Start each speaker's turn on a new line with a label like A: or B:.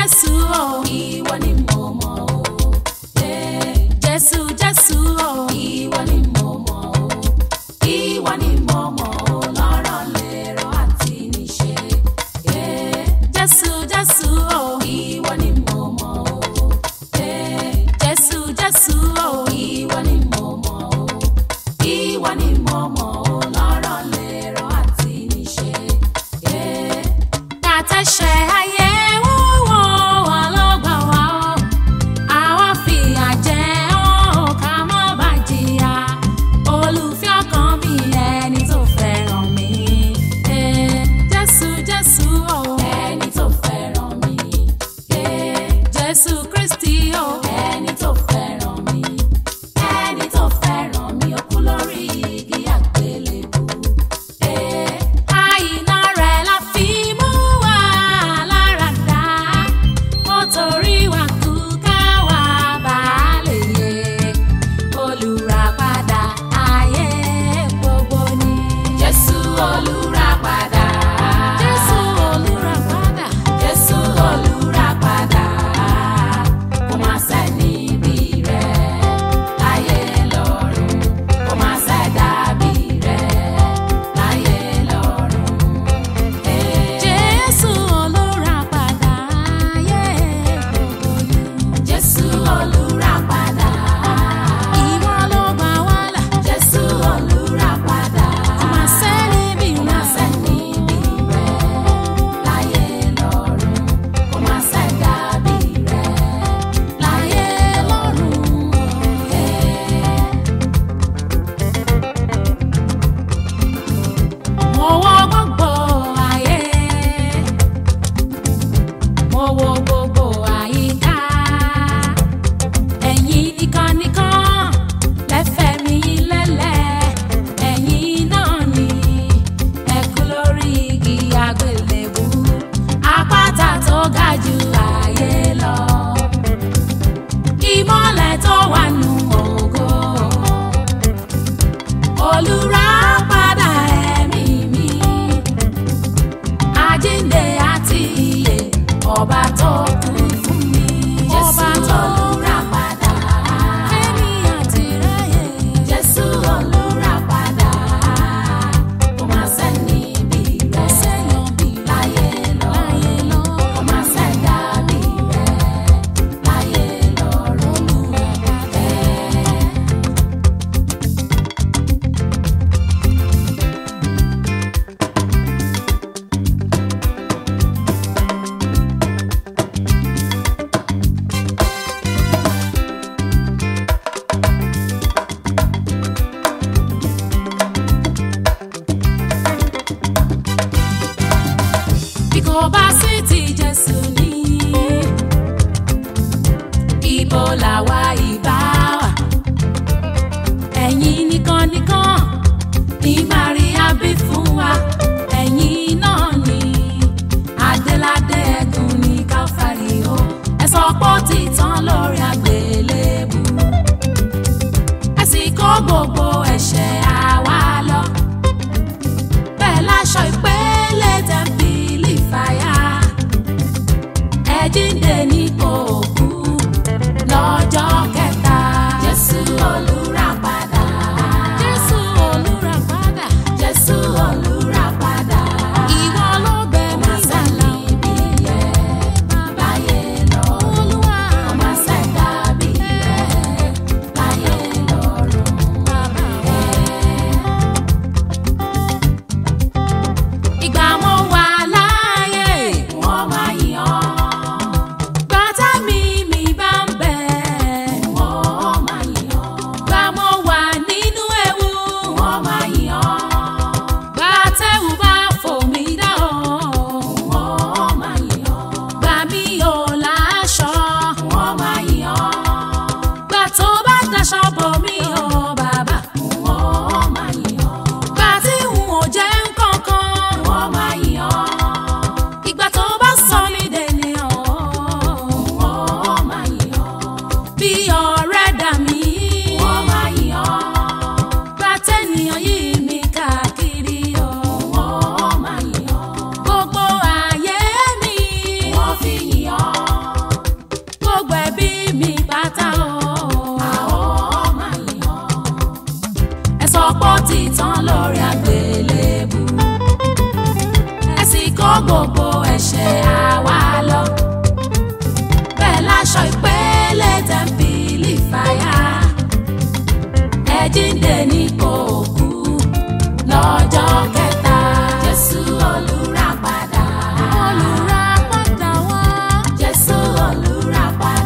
A: jésù o
B: ìwọ ni mo mọ̀ o. Eh,
A: jésù jésù o
B: ìwọ ni mo mọ̀ o. ìwọ ni mo mọ̀ o. lọ́rọ̀ lérò àti níṣe. Eh,
A: jésù jésù o
B: ìwọ ni mo mọ̀ o. Eh,
A: jésù jésù o
B: ìwọ ni mo mọ̀ o. ìwọ ni mo mọ̀ o. lọ́rọ̀ lérò àti níṣe. Eh,
A: kàtẹ́ṣẹ̀ ayé wúwo wà lọ́gbà wá o àwa fìyà jẹ ọ́ ká má bà jìyà olùfẹ́ ọkàn mi ẹni tó fẹ́ràn mi Eh, jésù jésù o
B: ẹni tó fẹ́ràn mi. Eh,
A: jésù kristi o
B: ẹni tó fẹ́ràn mi ẹni tó fẹ́ràn mi ó kú lórí igi àgbélébù. Eh,
A: àìná rẹ̀ la fi mú wa lára dá ó torí wa kú ká wá bá lè yẹ olùràpadà ayé gbogbo ni.
B: Jésù olùràpadà.
A: jésù olùràpadà
B: Jésù olùràpadà. Kò máa sẹ́ni bí rẹ̀ láyé lọ́run. Kò máa sẹ́dàbí rẹ̀ láyé lọ́run. Eh,
A: jésù olùràpadà ayé gbogbo ni.
B: Jésù olùràpadà.
A: ìwọ ló gbà wá là
B: Jésù olùràpadà.
A: kò má sẹ́ni bí
B: Kò
A: rẹ̀.
B: máa sẹ́ni bí rẹ̀ láyé lọ́run. Kò máa sẹ́dàbí rẹ̀ láyé lọ́run.
A: Mo wo gbogbo ayé, mo wo gbogbo àyíká. Ẹ̀yin nìkan nìkan lẹ́fẹ̀ẹ́ mi lélẹ̀. Ẹ̀yin náà ni ẹ kú lórí igi àgbélébú. Àpáta tó ga jù ayé lọ. Ìmọ̀lẹ̀ tó wà nù ògo olùràpadà ẹ̀mí mi àjíǹde àti ìyè ọba tó kú fún mi
B: Jésù
A: ọba tó
B: olùràpadà.
A: fẹ́mi àti ráyè
B: Jésù olùràpadà. Kò máa sẹ́ni bí rẹ̀
A: sẹ́yìn bí
B: láyé lọ́run.
A: láyé lọ
B: Kò máa sẹ́dàbí rẹ̀ láyé lọ́run.
A: bí kò bá sí ti Jésù ní ibo làwa ìbá wà ẹ̀yin nìkan nìkan ní Maria bí fún wa ẹ̀yin náà ni adéládé ẹ̀gùn ní Káfárì o ẹ sọ pé ó ti tán lórí àgbélébù ẹ sì kó gbogbo ẹ̀ṣẹ̀ àwa lọ bẹ́ẹ̀ láṣọ ìpele tẹ̀m̀pìlì fàyà ẹ jíǹde nípò òkú lọ́jọ́ kẹta.
B: Jésù olùràpadà.
A: Jésù olùràpadà
B: Jésù olùràpadà.
A: ìwọ ló gbẹ
B: Kò
A: mí
B: máa sẹ́ni
A: sálà
B: bí rẹ̀ láyé lọ́run.
A: Olúwa
B: Kò máa
A: fàyà ẹ jíǹde ní kò kú lọ́jọ́ kẹta jésù olùràpadà
B: olùràpadà wá
A: jésù olùràpadà